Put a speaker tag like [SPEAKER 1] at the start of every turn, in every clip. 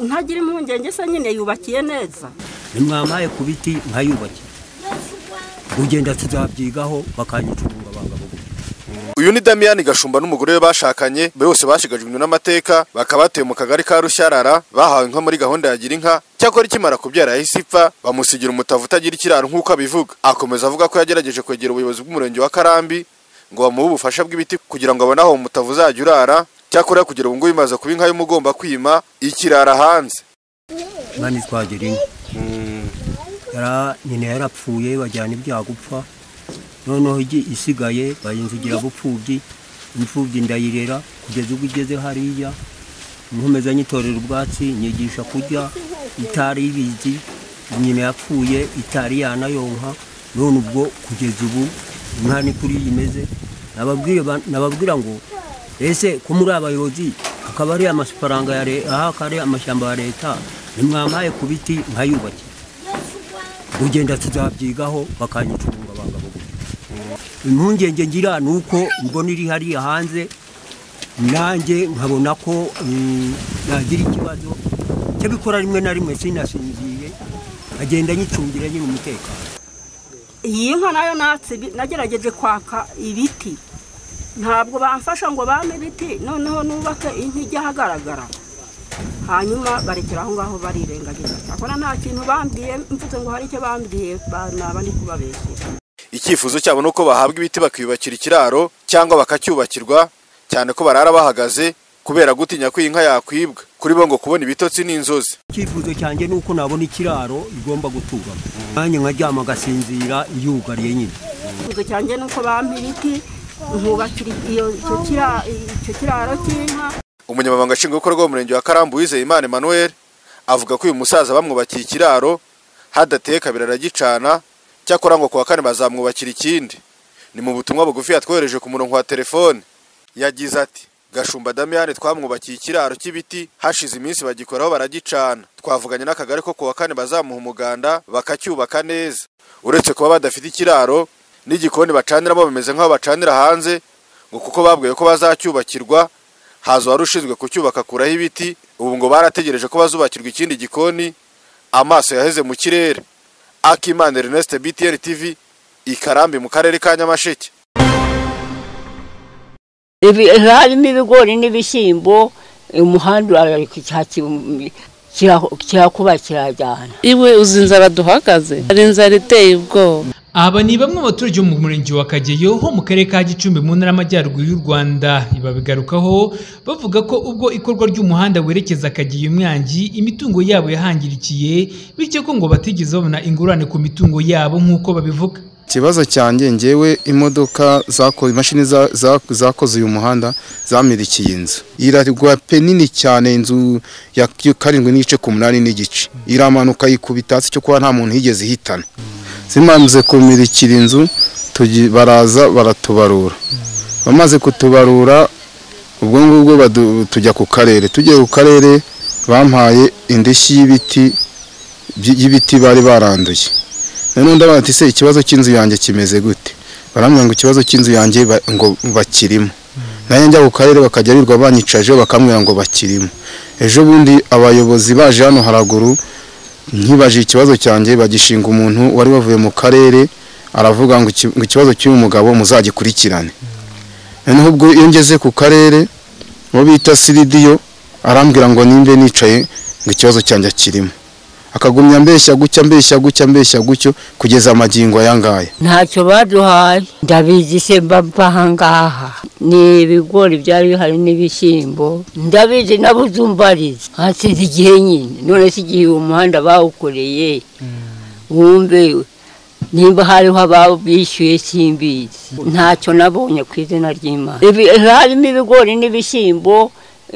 [SPEAKER 1] ntagira impungenge se nyine yubakiye neza
[SPEAKER 2] nimwampaye ku biti nkayubakiye ugenda tuzabyigaho bakanyicunga abagabo
[SPEAKER 3] uyu ni damiyani gashumba n'umugore we bashakanye bose bashigajwe n'amateka bakaba batuye mu kagari ka rushyarara bahawe inka muri gahunda ya gira inka cyakora ikimara kubyara yahise ipfa bamusigira umutavu utagira ikiraro nk'uko abivuga akomeza avuga ko yagerageje kwegera ubuyobozi bw'umurenge wa karambi ngo bamuhe ubufasha bw'ibiti kugira ngo abone aho umutavu uzajya urara cyakora kugera ubu ngubu imaze kuba inka y'umugomba kwima ikirara hanze
[SPEAKER 2] mani twagira inka Yara- nyina yarapfuye bajyana ibyaha gupfa noneho igi isigaye bayinzigira bupfubyi imfubyi ndayirera kugeza ubwo igeze hariya nkomeza nyitorera ubwatsi nyigisha kurya itari ibizi nyina yapfuye itari yanayonka none ubwo kugeza ubu inka ni kuri iyi imeze Nababwiye ba- nababwira ngo ese ko muri abayobozi akaba ari amafaranga ya leta aha akaba ari amashyamba ya leta nimwampaye ku biti nkayubakiye ugenda tuzabyigaho bakanyicunga abagabo impungenge ngira ni uko mbona iri hariya hanze nanjye nkabona ko mm, nagira ikibazo cyabikora rimwe na rimwe sinasinziriye nkagenda nyicungira nyine umutekano
[SPEAKER 1] iyi nka nayo natse ibi- nagerageje kwaka ibiti ntabwo bamfasha ngo bampe ibiti noneho nubake inka ijya ahagaragara hanyuma barekera aho ngaho barirengagiza cyakora nta kintu bambwiye mvuze ngo hari icyo bambwiye ba- naba ndi kubabeshya
[SPEAKER 3] icyifuzo cyabo ni uko bahabwa ibiti bakiyubakira ikiraro cyangwa bakacyubakirwa cyane ko barara bahagaze kubera gutinya ko iyi nka yakwibwa kuri bo ngo kubona ibitotsi ni inzozi
[SPEAKER 2] icyifuzo cyanjye ni uko nabona ikiraro igomba guturamo nanjye nkaryama agasinzira yugariye nyine
[SPEAKER 1] icyifuzo cyanjye ni uko bampa ibiti nkubakira iyo- icyo kira- icyo kiraro cy'inka
[SPEAKER 3] umunyamabanga nshingwabikorwa w'umurenge wa karambu wizeye imana emmanuel avuga ko uyu musaza bamwubakiye ikiraro hadateye kabiri aragicana cyakora ngo ku wa kane bazamwubakira ikindi ni mu butumwa bugufi yatwohereje ku murongo wa telefone yagize ati gashumba damiyane twamwubakiye ikiraro cy'ibiti hashize iminsi bagikoraho baragicana twavuganye n'akagari ko ku wa kane bazamuha umuganda bakacyubaka neza uretse kuba badafite ikiraro n'igikoni bacaniramo bameze nk'aho bacanira hanze ngo kuko babwiwe ko bazacyubakirwa haza uwari ushinzwe kucyubaka akuraho ibiti ubu ngo barategereje ko bazubakirwa ikindi gikoni amaso yaheze mu kirere akimana ernest btn tv ikarambi mu karere ka nyamasheke
[SPEAKER 4] Ibi- harimo ibigori n'ibishyimbo umuhanda urarika kirakuba kirajyana
[SPEAKER 5] iwe uzi inzara duhagaze hari inzara iteye ubwoba
[SPEAKER 6] Aba ni bamwe mu baturage bo mu murenge wa Kageyo ho mu karere ka Gicumbi mu ntara y'Amajyaruguru y'u Rwanda babigarukaho bavuga ko ubwo ikorwa ry'umuhanda werekeza Kageyo Mwangi imitungo yabo yahangirikiye bityo ko ngo batigeze babona ingurane ku mitungo yabo nk'uko babivuga
[SPEAKER 7] ikibazo cyanjye ngewe imodoka zako imashini za- za- zakoze uyu muhanda zamirikiye inzu irarwa pe nini cyane inzu ya karindwi n'igice ku munani n'igice iramanuka yikubita hasi cyo kuba nta muntu yigeze ihitana zimaze kumirikira inzu tugi- baraza baratubarura bamaze kutubarura ubwo ngubwo badu- tujya ku karere tugiye ku karere bampaye indishyi y'ibiti by- y'ibiti bari baranduye noneho ndabona ati se ikibazo cy'inzu yanjye kimeze gute barambwira ngo ikibazo cy'inzu yanjye ba- ngo bakirimo nayo njya ku karere bakajyarirwa banyicaje bakambwira ngo bakirimo ejo bundi abayobozi baje hano haraguru nkibaje ikibazo cyanjye bagishinga umuntu wari wavuye mu karere aravuga ngo iki- ngo ikibazo cy'uyu mugabo muzagikurikirane noneho ubwo iyo ngeze ku karere uwo bita siridiyo arambwira ngo nimbe nicaye ngo ikibazo cyanjye kirimo akagumya mbeshya gutya mbeshya gutya mbeshya gutyo kugeza amagingo ayangaya
[SPEAKER 4] ntacyo baduhaye ndabizi mbava ngaha ni ibigori byari bihari n'ibishyimbo ndabizi nabuze umbariza hasize igihe nyine none se igihe uwo muhanda bawukoreye wumve nimba hariho ababishyuye simbizi ntacyo nabonye ku izina ry'imana Ibi- harimo ibigori n'ibishyimbo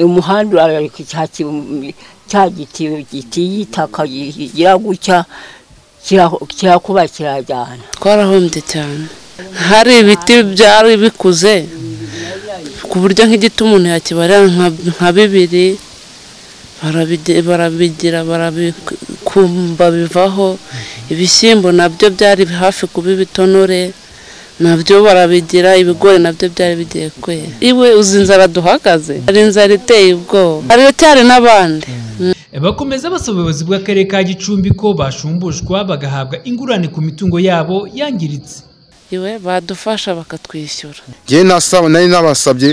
[SPEAKER 4] umuhanda urarika cya giti giti y'itaka kigira gutya kira- kirakuba kirajyana
[SPEAKER 5] twarahombye cyane hari ibiti byari bikuze ku buryo nk'igiti umuntu yakibarira nka- nka bibiri barabige- barabigira barabikumba bivaho ibishyimbo nabyo byari hafi kuba ibitonore nabyo barabigira ibigori nabyo byari bigiye kwera iwe uzi inzara duhagaze hari inzara iteye ubwoba hari cyari n'abandi
[SPEAKER 6] bakomeza basaba ubuyobozi bw'akarere ka gicumbi ko bashumbushwa bagahabwa ingurane ku mitungo yabo yangiritse
[SPEAKER 5] iwe badufasha bakatwishyura
[SPEAKER 7] njyewe nasaba nari nabasabye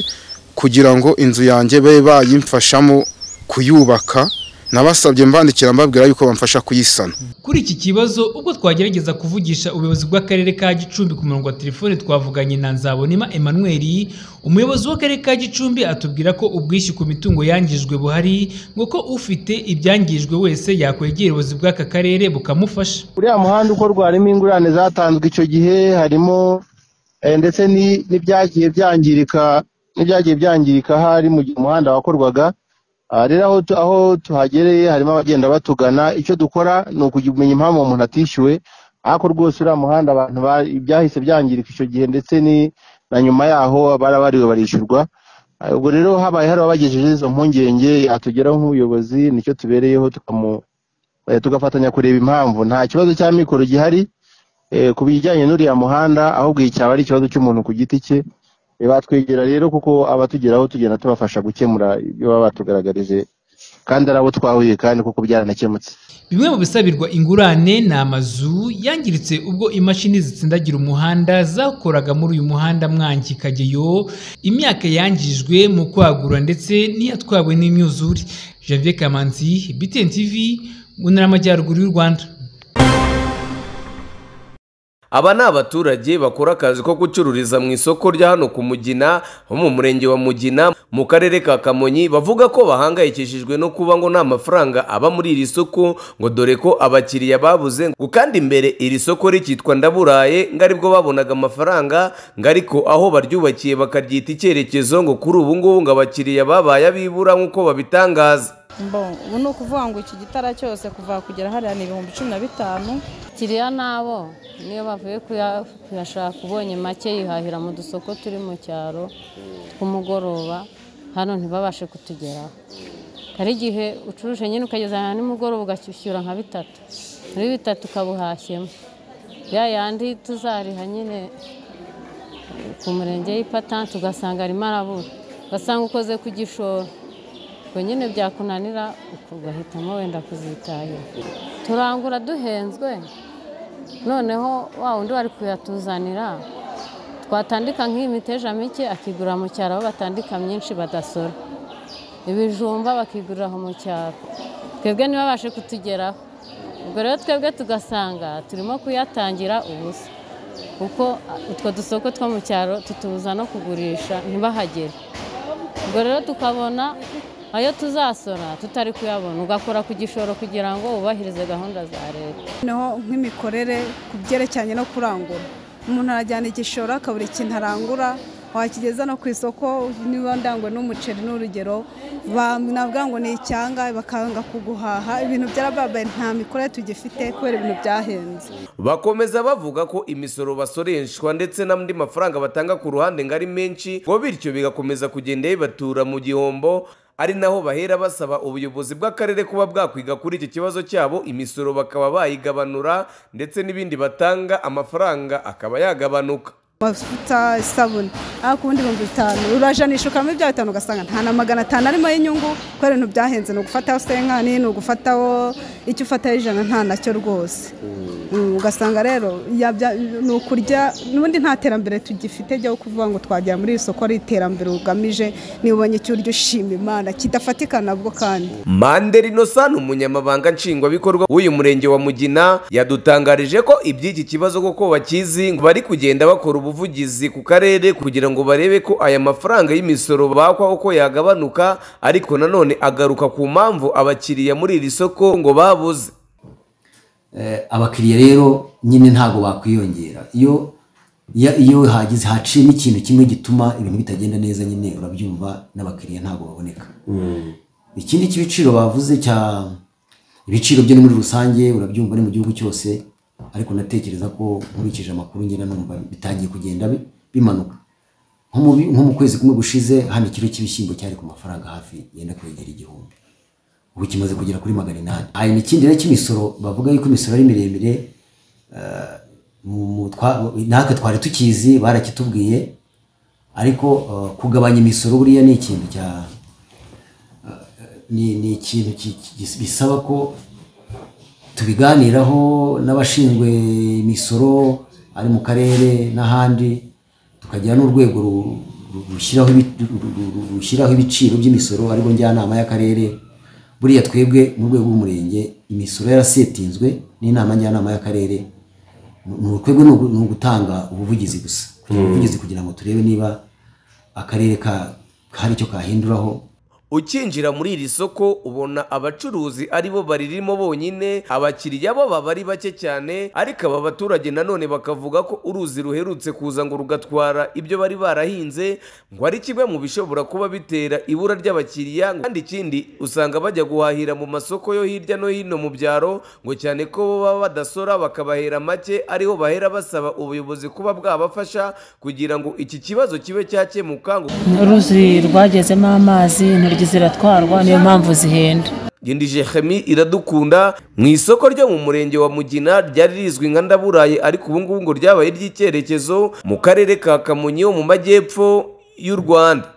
[SPEAKER 7] kugira ngo inzu yanjye babe bayimfashamo kuyubaka nabasabye mbandikira mbabwira yuko bamfasha kuyisana
[SPEAKER 6] kuri iki kibazo ubwo twagerageza kuvugisha ubuyobozi bw'akarere ka gicumbi ku murongo wa telefone twavuganye na nzabonema emmanuel umuyobozi w'akarere ka gicumbi atubwira ko ubwishyu ku mitungo yangijwe buhari ngo ko ufite ibyangijwe wese yakwegera ubuyobozi bw'aka karere bukamufasha
[SPEAKER 8] uriya muhanda ukorwa harimo ingurane zatanzwe icyo gihe harimo eh, ndetse ni- n'ibyagiye byangirika n'ibyagiye byangirika hari mu gihe umuhanda wakorwaga Ah, rero aho tu- aho tuhagereye harimo abagenda batugana icyo dukora ni ukumenya impamvu uwo muntu atishyuwe ariko rwose uriya muhanda abantu ba- byahise byangirika icyo gihe ndetse ni na nyuma yaho barabariwe barishyurwa Ah, ubwo rero habaye hari abagejeje izo mpungenge yatugeraho nk'ubuyobozi nicyo tubereyeho tukamu eh, tugafatanya kureba impamvu nta kibazo cya mikoro gihari eh, ku bijyanye n'uriya muhanda ahubwo iyi cyaba ari ikibazo cy'umuntu ku giti cye Eh, batwegera rero kuko abatugeraho tugenda tubafasha gukemura ibyo baba batugaragarije kandi ari abo twahuye kandi kuko byaranakemutse
[SPEAKER 6] Bimwe mu bisabirwa ingurane ni amazu yangiritse ubwo imashini zitsindagira umuhanda zakoraga muri uyu muhanda Mwangi Kageyo imyaka yangijwe mu kwagura ndetse n'iyatwawe n'imyuzure Janvier Kamanzi BTN TV mu ntara y'amajyaruguru y'u Rwanda
[SPEAKER 9] Aba ni abaturage bakora akazi ko gucururiza mu isoko rya hano ku Mugina ho mu murenge wa Mugina mu karere ka Kamonyi bavuga ko bahangayikishijwe no kuba ngo nta mafaranga aba muri iri soko ngo dore ko abakiriya babuze ngo kandi mbere iri soko rikitwa ndaburaye ngo aribwo babonaga amafaranga ngo ariko aho baryubakiye bakaryita icyerekezo ngo kuri ubu ngubu ngo abakiriya babaye abibura nk'uko babitangaza
[SPEAKER 10] Bon, ubu ni ukuvuga ngo iki gitara cyose kuva kugera hariya ni ibihumbi cumi na bitanu
[SPEAKER 11] kiriya nabo niyo bavuye kuya- kuyashaka ubonye make yihahira mu dusoko turi mu cyaro ku mugoroba hano ntibabashe kutugeraho hari igihe ucuruje nyine ukageza ahantu nimugoroba ugashyura nka bitatu muri bitatu ukabuhashyemo ya yandi tuzariha nyine ku murenge y'ipatanti ugasanga arimo arabura ugasanga ukoze ku gishoro ubwo nyine byakunanira ugahitamo wenda kuzitahira turangura duhenzwe noneho wa wundi wari kuyatuzanira twatandika nk'iyi miteja mike akigurira mu cyaro aho batandika myinshi badasora ibijumba bakigurira aho mu cyaro twebwe ntibabashe kutugeraho ubwo rero twebwe tugasanga turimo kuyatangira ubusa kuko utwo dusoko two mu cyaro tutubuza no kugurisha ntibahagere ubwo rero tukabona ayo tuzasora tutari kuyabona ugakora ku gishoro kugira ngo wubahirize gahunda za leta
[SPEAKER 10] noneho nk'imikorere ku byerekeranye no kurangura umuntu arajyana igishoro akabura ikintu arangura wakigeza no ku isoko niba ndangwe n'umuceri n'urugero navuga ngo ni icyanga bakanga kuguhaha ibintu byarababaye nta mikorere tugifite kubera ibintu byahenze
[SPEAKER 9] Bakomeza bavuga ko imisoro basoreshwa ndetse n'andi mafaranga batanga ku ruhande ngo ari menshi ngo bityo bigakomeza kugenda bibatura mu gihombo ari naho bahera basaba ubuyobozi bw'akarere kuba bwakwiga kuri iki kibazo cyabo imisoro bakaba bayigabanura ndetse n'ibindi batanga amafaranga akaba yagabanuka
[SPEAKER 10] amavuta isabune ariko ubundi ibihumbi bitanu urajanisha ukaramo ibya bitanu ugasanga nta na magana atanu arimo y'inyungu kubera ibintu byahenze ni ugufataho senkani ni ugufataho icyo ufataho ijana nta nacyo rwose Mm, ugasanga rero yabya- ni ukurya n'ubundi nta terambere tugifite ryo kuvuga ngo twagera muri iri soko ari iterambere ugamije niba ubonye icyo urya ushima imana kidafatika nabwo kandi
[SPEAKER 9] Mandela Innocent ni umunyamabanga nshingwabikorwa w'uyu murenge wa Mugina yadutangarije ko iby'iki kibazo koko bakizi ngo bari kugenda bakora ubuvugizi ku karere kugira ngo barebe ko aya mafaranga y'imisoro bakwa uko yagabanuka ariko nanone agaruka ku mpamvu abakiriya muri iri soko ngo babuze
[SPEAKER 12] Eh, abakiriya rero nyine ntabwo bakwiyongera iyo iyo- iyo hagize haciyemo ikintu kimwe gituma ibintu bitagenda neza nyine urabyumva n'abakiriya ntabwo baboneka ikindi cy'ibiciro bavuze cya ibiciro byo ni muri rusange urabyumva ni mu gihugu cyose ariko natekereza ko nkurikije amakuru ngenda numva bitangiye kugenda bi- bimanuka nko mu bi- nko mu kwezi kumwe gushize hano ikiro cy'ibishyimbo cyari ku mafaranga hafi yenda kwegera igihumbi ubu kimaze kugera kuri magana inani hanyuma ikindi rero cy'imisoro bavuga yuko imisoro ari miremire eh, mu- mu twa- natwe twari tukizi barakitubwiye ariko eh, kugabanya imisoro buriya ni ikintu cya ni ni ikintu ki- ki- bisaba ko tubiganiraho n'abashinzwe imisoro ari mu karere n'ahandi tukagira n'urwego ru- ru- rushyiraho ibi- ru- ru- ru- ru- rushyiraho ibiciro by'imisoro aribo njyanama y'akarere buriya twebwe mu rwego rw'umurenge imisoro yarasetinzwe n'inama njyanama y'akarere Ni- ni urwego ni ugu- ni ugutanga ubuvugizi gusa kugira ubuvugizi kugira ngo turebe niba akarere ka hari icyo kahinduraho
[SPEAKER 9] ukinjira muri iri soko ubona abacuruzi ari bo baririmo bonyine abakiriya bo baba ari bake cyane ariko aba baturage nanone bakavuga ko uruzi ruherutse kuza ngo rugatwara ibyo bari barahinze ngo ari kimwe mu bishobora kuba bitera ibura ry'abakiriya kandi ikindi usanga bajya guhahira mu masoko yo hirya no hino mu byaro ngo cyane ko bo baba badasora bakabahera make ariho bahera basaba ubuyobozi kuba bwabafasha kugira ngo iki kibazo kibe cyakemuka ngo
[SPEAKER 13] uruzi rwagezemo amazi intoryi ziratwarwa niyo mpamvu zihenda
[SPEAKER 9] Gendije Chemi iradukunda mu isoko ryo mu murenge wa Mugina ryari rizwi nka Ndaburaye ariko ubu ngubu ngo ryabaye iry'icyerekezo mu karere ka Kamonyi ho mu majyepfo y'u Rwanda